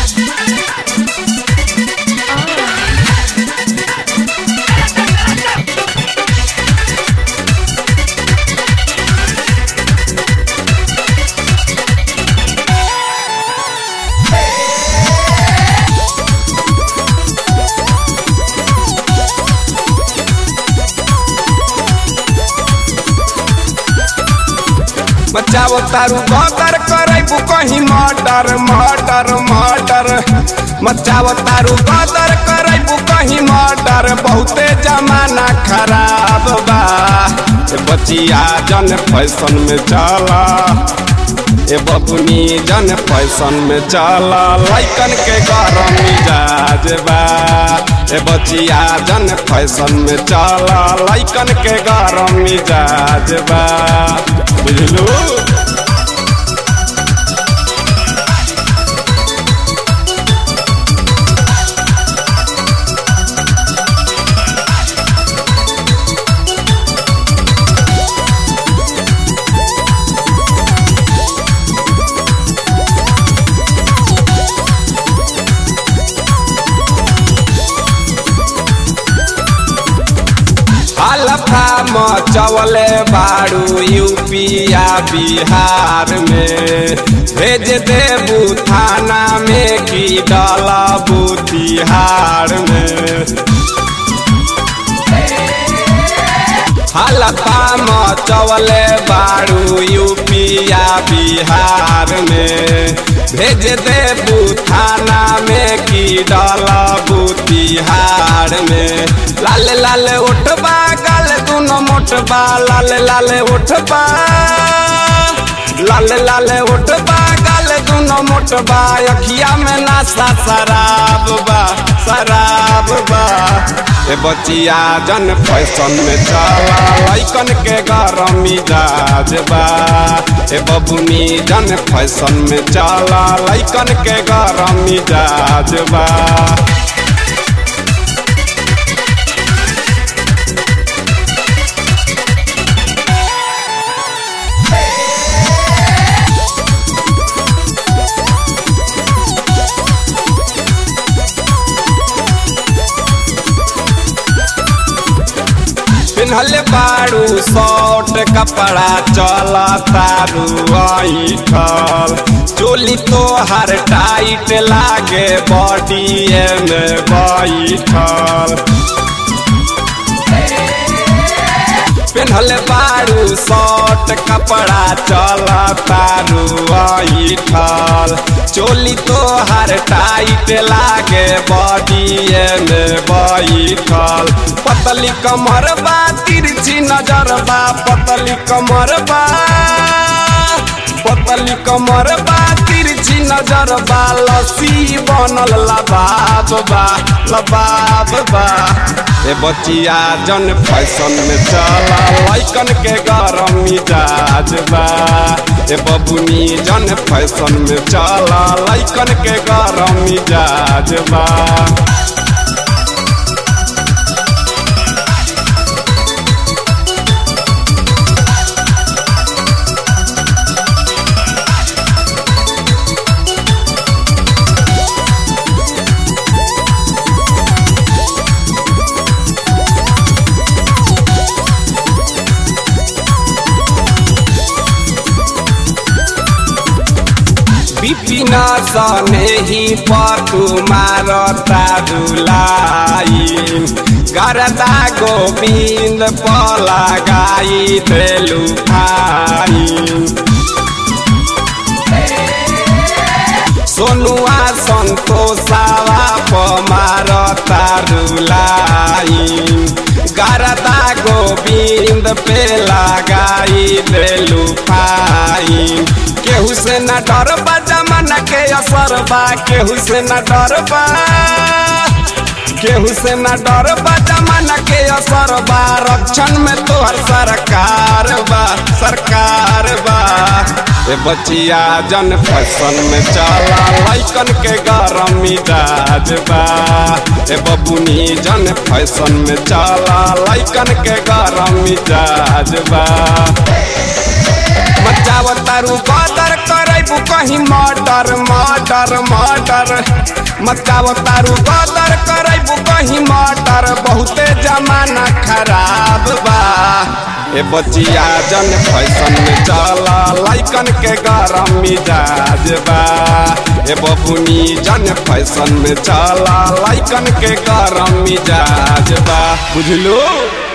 बचाओ तारू गदर करैबू कहीं मर्डर मर्डर मर्डर मचाओ तारू गदर करैबू कहीं मर्डर बहुते जमाना खराब बा ए बचिया जन फैशन में चला ए बबुनी जन फैशन में चला लैकन के गरम मिजाज बा ए बचिया जन फैशन में चला लैकन के गरम मिजाज बा बुझलू हलफा मचवले बाड़ू यूपिया बिहार में भेज देबू थाना में की डलबू तिहार में हलफा मचवले बाड़ू यूपिया बिहार में भेज देबू थाना में की डलबू तिहार में लाल लाल उठबा गाल दुनो मोटबा लाल लाल उठबा लाल लाल उठबा गाल दुनो मोटबा अखिया में नासा शराब बा शराब बा ए बचिया जन फैशन में चला लैकन के गरम मिजाज बा ए बबुनी जन फैशन में चला लैकन के गरम मिजाज बा पिन्हल बाड़ू शॉर्ट कपड़ा चला तारू ऐठल चोली तो हर टाइट लागे बॉडी में बैठल पिन्हल बाड़ू शॉर्ट कपड़ा चला तारू ऐठल चोली तो हर टाइट लागे बॉडी में बैठल पतली कमर बा तिरछी नजर बा पतली कमर बा पतली कमर बा तिरछी नजर बा लस्सी बनल लबाब बा लबाब बा ए बचिया जन फैशन में चला लैकन के गरम मिजाज बा ए बबुनी जन फैशन में चला लैकन के गरम मिजाज बा विपिन सने ही पतु मारता दुलाई गरदा गोविंद पला गाई देलु भाई सोनुआ संतोषावा पमारता रुलाई गरदा गोविंद पे लगाई देलु फाइन केहू से न डर बा जमाना के असर बा केहू से न डर बा केहू से न डर बा जमाना के असर बा रक्षण में तोहर सरकार बा सरकार बा ए बचिया जन फैशन में चला लैकन के गरम मिजाज बा ए बबुनी जन फैशन में चला लैकन के गरम मिजाज बा मचाव तारू बदर करे करैबू कहीं मर्डर मर्डर मर्डर मचाव तारू गदर करैबू कहीं मर्डर बहुते जमाना खराब बा ए बचिया जन फैशन में चला लाइकन के गरम मिजाज बा ए बबुनी जन फैशन में चला लाइकन के गरम मिजाज बा बुझलो